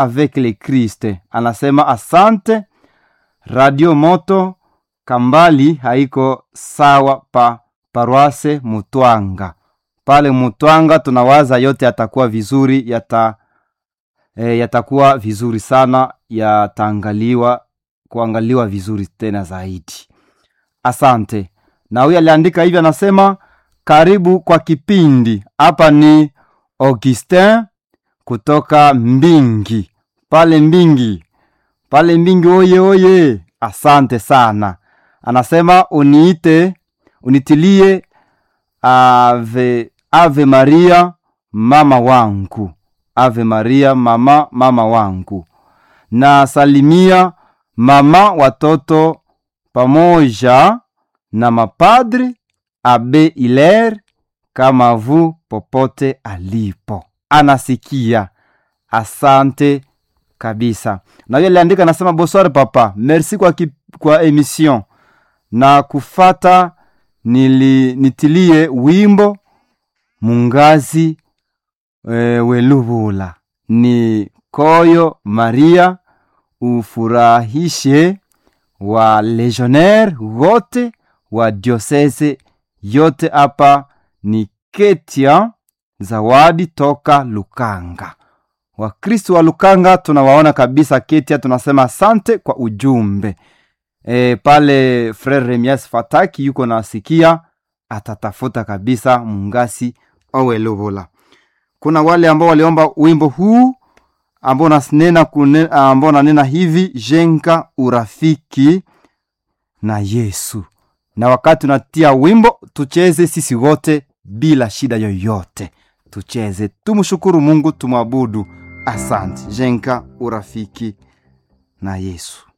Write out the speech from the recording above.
avec le Christ. Anasema asante. Radio Moto Kambali haiko sawa pa paroise Mutwanga. Pale Mutwanga tunawaza yote yatakuwa vizuri, yata e, yatakuwa vizuri sana, yataangaliwa kuangaliwa vizuri tena zaidi. Asante. Na huyu aliandika hivi, anasema karibu kwa kipindi. Hapa ni Augustin kutoka Mbingi, pale Mbingi, pale Mbingi. Oye oye, asante sana. Anasema uniite, unitilie ave, ave Maria mama wangu, ave Maria mama mama wangu, na salimia mama watoto pamoja na mapadri abe Iler kama vu popote alipo anasikia. Asante kabisa. Na yule aliandika nasema, bonsoir papa, merci kwa, ki, kwa emission na kufata nili, nitilie wimbo mungazi e, welubula ni koyo Maria ufurahishe wa legionnaire wote wa diosese yote. Hapa ni Ketia Zawadi toka Lukanga. Wakristo wa Lukanga tunawaona kabisa Ketia, tunasema asante kwa ujumbe e, pale Frere Remias Fataki yuko nasikia, atatafuta kabisa mungasi owelovola. Kuna wale ambao waliomba wimbo huu ambao nanena ambao nanena hivi jenga urafiki na Yesu, na wakati unatia wimbo tucheze sisi wote bila shida yoyote, tucheze, tumshukuru Mungu, tumwabudu. Asante, jenga urafiki na Yesu.